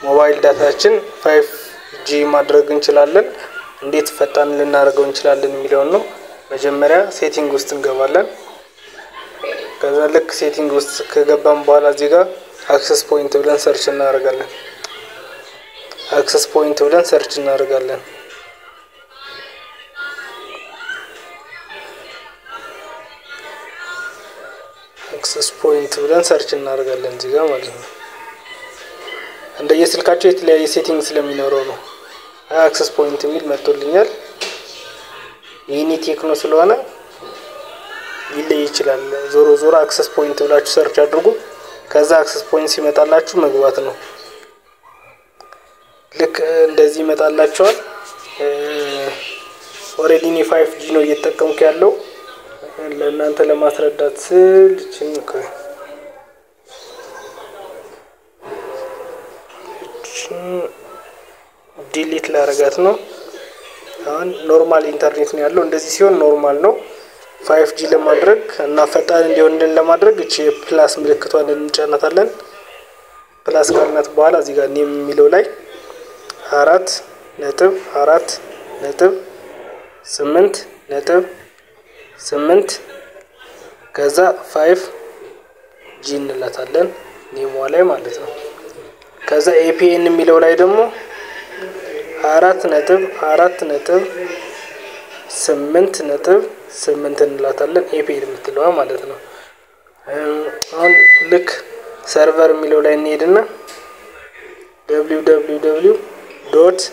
ሞባይል ዳታችን ፋይቭ ጂ ማድረግ እንችላለን። እንዴት ፈጣን ልናደርገው እንችላለን የሚለውን ነው። መጀመሪያ ሴቲንግ ውስጥ እንገባለን። ከዛ ልክ ሴቲንግ ውስጥ ከገባን በኋላ እዚህ ጋር አክሰስ ፖይንት ብለን ሰርች እናደርጋለን። አክሰስ ፖይንት ብለን ሰርች እናደርጋለን። አክሰስ ፖይንት ብለን ሰርች እናደርጋለን እዚህ ጋር ማለት ነው። እንደየስልካቸው የተለያየ ሴቲንግ ስለሚኖረው ነው። አክሰስ ፖይንት የሚል መጥቶልኛል። ይህኒ ቴክኖ ስለሆነ ሊለይ ይችላል። ዞሮ ዞሮ አክሰስ ፖይንት ብላችሁ ሰርች አድርጉ። ከዛ አክሰስ ፖይንት ሲመጣላችሁ መግባት ነው። ልክ እንደዚህ ይመጣላችኋል። ኦሬዲ እኔ ፋይቭ ጂ ነው እየተጠቀምኩ ያለው ለእናንተ ለማስረዳት ስል ዲሊት ላረጋት ነው። አሁን ኖርማል ኢንተርኔት ነው ያለው። እንደዚህ ሲሆን ኖርማል ነው። ፋይቭ ጂ ለማድረግ እና ፈጣን እንዲሆንልን ለማድረግ እቺ ፕላስ ምልክቷን እንጫናታለን። ፕላስ ካልናት በኋላ እዚህ ጋር ኔም የሚለው ላይ አራት ነጥብ አራት ነጥብ ስምንት ነጥብ ስምንት ከዛ ፋይቭ ጂ እንላታለን ኔሟ ላይ ማለት ነው። ከዛ ኤፒኤን የሚለው ላይ ደግሞ አራት ነጥብ አራት ነጥብ ስምንት ነጥብ ስምንት እንላታለን ኤፒኤን የምትለዋ ማለት ነው። አሁን ልክ ሰርቨር የሚለው ላይ እንሄድና ደብሊው ደብሊው ደብሊው ዶት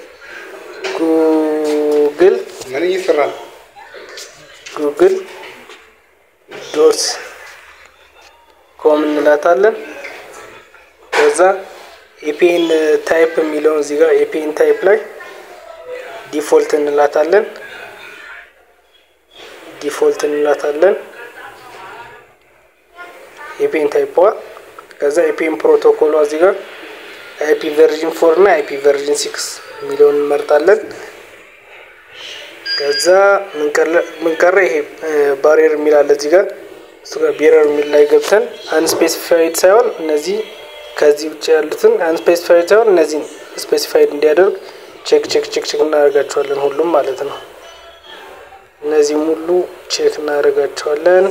ጉግል ምን እየሰራ ነው? ጉግል ዶት ኮም እንላታለን። ከዛ ኤፒኤን ታይፕ የሚለውን እዚህ ጋር ኤፒኤን ታይፕ ላይ ዲፎልት እንላታለን። ዲፎልት እንላታለን ኤፒኤን ታይፕዋ። ከዛ ኤፒኤን ፕሮቶኮሏ እዚህ ጋር አይፒ ቨርዥን ፎር እና አይፒ ቨርዥን ሲክስ የሚለውን እንመርጣለን። ከዛ ምንቀረ ይሄ ባሪየር የሚል አለ እዚህ ጋር እሱ ጋር ቤረር የሚል ላይ ገብተን አንስፔሲፋይድ ሳይሆን እነዚህ ከዚህ ውጭ ያሉትን አንስፔሲፋይድ ሳይሆን እነዚህን ስፔሲፋይድ እንዲያደርግ ቼክ ቼክ ቼክ ቼክ እናደርጋቸዋለን ሁሉም ማለት ነው። እነዚህም ሁሉ ቼክ እናደርጋቸዋለን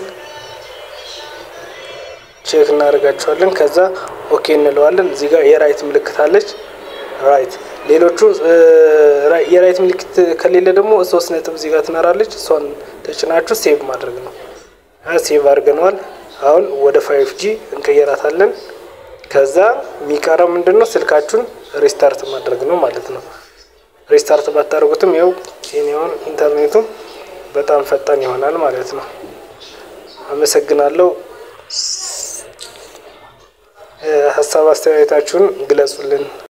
ቼክ እናደርጋቸዋለን። ከዛ ኦኬ እንለዋለን። እዚህ ጋር የራይት ምልክት አለች ራይት ሌሎቹ የራይት ምልክት ከሌለ ደግሞ ሶስት ነጥብ እዚህ ጋር ትኖራለች። እሷን ተጭናችሁ ሴቭ ማድረግ ነው። ሴቭ አድርገነዋል። አሁን ወደ ፋይቭ ጂ እንቀየራታለን። ከዛ የሚቀረው ምንድን ነው? ስልካችሁን ሪስታርት ማድረግ ነው ማለት ነው። ሪስታርት ባታደርጉትም ያው ኬንያውን ኢንተርኔቱ በጣም ፈጣን ይሆናል ማለት ነው። አመሰግናለሁ። ሀሳብ አስተያየታችሁን ግለጹልን።